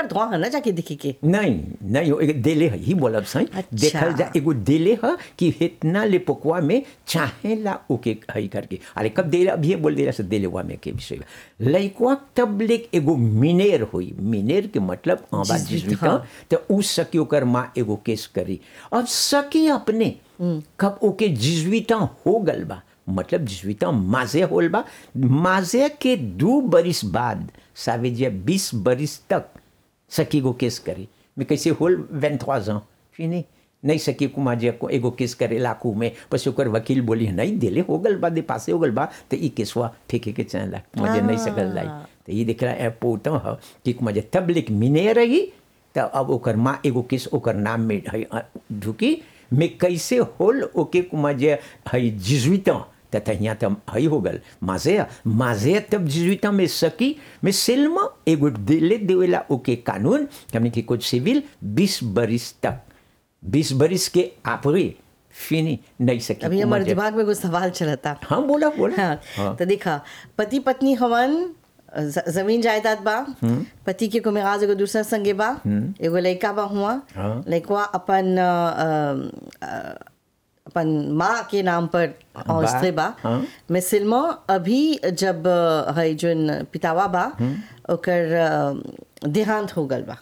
ओकर धुआं है ना जाके दिखी के नहीं नहीं हो एक देले है ही बोलब सही अच्छा। देखल जा एगो देले है कि इतना ले पकुआ में चाहेला ओके हई करके अरे कब देले अभी ये बोल देला से देले हुआ में के विषय में लइकवा तब ले एगो मिनेर होई मिनेर के मतलब आबा जिसवित, जिसविता हाँ। तो उ सकी ओकर माँ एगो केस करी अब सकी अपने कब ओके जिजविता हो गल बा मतलब जिजविता माजे होल बा माजे के दू बरिस बाद सावेजिया बीस बरिस तक सकी गो केस करी मैं कैसे होल वेन थ्वाजा फिनी नहीं सकी कुमा जे को एगो केस करे लाकू में पस ओकर वकील बोली नहीं दिले हो गल बा दे पासे हो गल बा तो ई केसवा फेंके के चला मुझे नहीं सकल लाई तो ये देख रहा है पोता है कि मुझे तब लिख मिने रही तो अब ओकर माँ एगो केस ओकर नाम में है अ, ढुकी मैं कैसे होल ओके कुमा जे है जिजुइता तथा यहाँ तब हई हो गल माजे माजे तब जिजुइता में सकी मैं सिल्मा एगो दिले देवेला ओके कानून कि हमने की कुछ सिविल बीस बरिस तक बीस बरिस के आपरे फिनी नहीं सकी अभी कुमा हमारे जे- दिमाग में कुछ सवाल चलता हाँ बोला बोला हाँ, हाँ। तो देखा पति पत्नी हवन ज- जमीन जायदाद बा पति के को आज एगो दूसरा संगे बा एगो लड़का बा हुआ हाँ। लड़कवा अपन अ, अ, अपन माँ के नाम पर बा, स्त्री बा हाँ। मैं सिल्मा अभी जब अ, है जोन पितावा बा ओकर अ, देहांत हो गल बा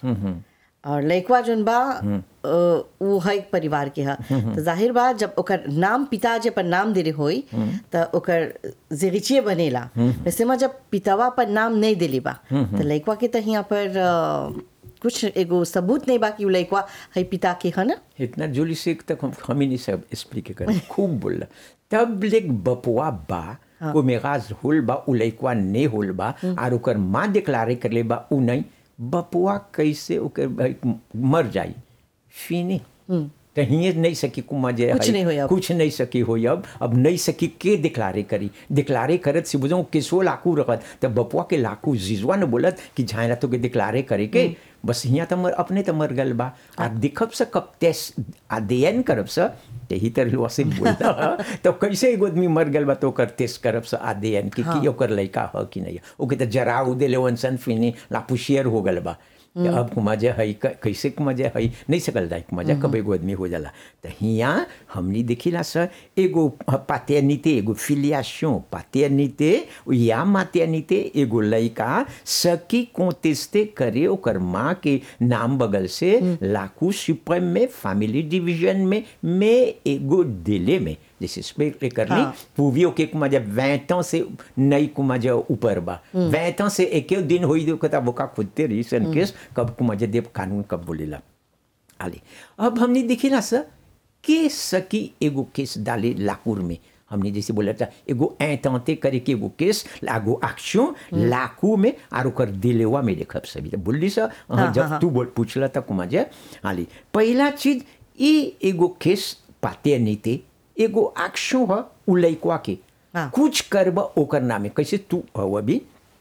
और लड़कवा जोन बा अ, उ है एक परिवार के हा तो जाहिर बा जब ओकर नाम पिता जे पर नाम देले होई तो ओकर जिगिचिए बनेला वैसे में जब पितावा पर नाम नहीं देले बा तो लड़कवा के तो यहाँ पर अ, कुछ एगो सबूत नहीं बा कि उ लड़कवा है पिता के है ना इतना जोली से तक हम हम ही नहीं सब एक्सप्लिक करें खूब बोला तब लेक बपुआ बा को मेगाज होल बा उ लइकवा ने होल बा और ओकर माँ डिक्लारे कर ले बा उ नहीं बपुआ कैसे ओकर भाई मर जाई फिनी तो हिये नहीं सकी कुमा जे कुछ हई, नहीं होई अब। कुछ नहीं सकी हो अब अब नहीं सकी के डिक्लारे करी डिक्लारे करत से बुझो किसो लाकू रखत तब बपुआ के लाकू जिजवा ने बोलत कि झायला तो के डिक्लारे करे के बस हियाँ तो मर अपने तो मर गल बा आ दिखब से कब तेस अध्ययन करब से यही तरह से बोलता तो कैसे एगो आदमी मर गल बा तो ओकर तेस करब से अध्ययन कि की ओकर लइका ह कि नहीं ओके तो जराऊ देले वंसन फिनी लापुशियर हो गल बा कि अब मजा है क- कैसे मजा है नहीं सकल जाए मजा कब एगो आदमी हो जाला तो हियाँ हमनी देखिला सर एगो पातेनिते एगो फिलियाशन पातेनिते या मातेनिते एगो लइका सकी कोंटेस्टे करे ओकर माँ के नाम बगल से लाकू सुप्रीम में फैमिली डिवीजन में में एगो दिले में जैसे स्पेक्ट करनी हाँ। पूवियों के कुमा जब वैंतों से नई कुमा जब ऊपर बा वैंतों से एक दिन होई दो कता बोका खुदते रही सन केस कब कुमा जब देव कानून कब बोलेला आले अब हमने देखिला सर के सकी एगो केस डाले लाकूर में हमने जैसे बोला था एगो ऐतंते करे के एगो केस लागो एक्शन लाकू में और ओकर दिलेवा में देखब सभी तो बोली सर हाँ, जब हाँ, तू बोल पूछला था कुमा जे आली पहला चीज ई एगो केस पाते नीते एगो एक्शन ह उ लइकवा के हाँ। कुछ करब ओकर नामे कैसे तू हव अभी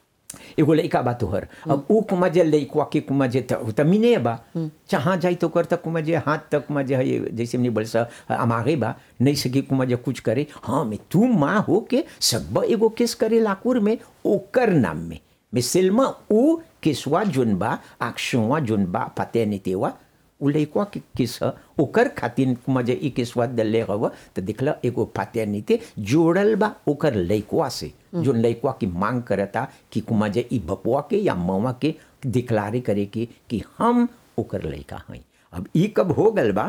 एगो लइका बा तोहर अब ऊ कुमा जे लइकवा के कुमा जे त त मिने बा जहाँ जाई तो कर तक कुमा जे हाथ तक कुमा जे है जैसे हमने बोल सा अमागे बा नहीं सके कुमा जे कुछ करे हाँ मैं तू माँ हो के सब एगो केस करे लाकुर में ओकर नाम में मैं सिल्मा ऊ केसवा जोन बा अक्षवा जोन बा पते नितेवा उ लइकवा के केस ह ओकर खातिर मजे ई केसवा दले हव तो दिखला एगो पात्यानिते जोड़ल बा ओकर लइकवा से जो लइकवा की मांग करता कि कुमा जे ई बपुआ के या मवा के डिक्लारे करे के कि हम ओकर लइका हई अब ई कब हो गल बा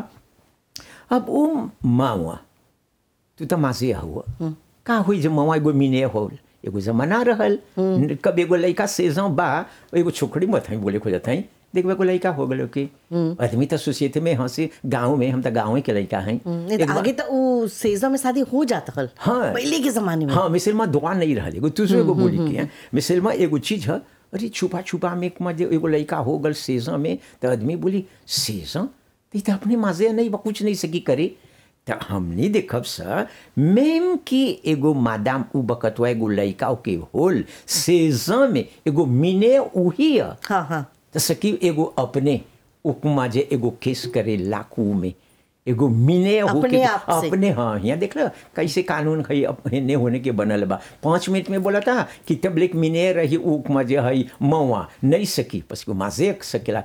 अब ओ मावा तू तो मासे हुआ का हुई जे मवा एगो मिने होल एगो जमाना रहल कब एगो लइका सेजों बा एगो छोकरी मत हई बोले खोजत हई देखबे को लइका हो गलो कि आदमी तो सोसाइटी में हंसी गांव में हम तो गांव के लइका हई नहीं तो आगे तो उ सेजा में शादी हो जाता हल हाँ। पहले के जमाने में हाँ मिसल में दुआ नहीं रहल एगो तुझे एगो बोली के मिसल में एगो चीज है अरे छुपा छुपा में एक मजे एगो लड़का हो गल सेजा में तो आदमी बोली सेजा तो ई तो अपने मजे नहीं बा कुछ नहीं सकी करे तो हमने देखब सर मेम की एगो मादाम उ बकतवा एगो लड़का के होल सेजा में एगो मिने उही है हाँ हाँ तो सकी एगो अपने उपमा जे एगो केस करे लाकू में एगो मिने हो अपने के आप से। अपने हाँ यहाँ देख लो कैसे कानून है अपने ने होने के बनल बा पाँच मिनट में बोला था कि तब लेक मिने रही उपमा जे है मवा नहीं सकी बस को माजे सकेला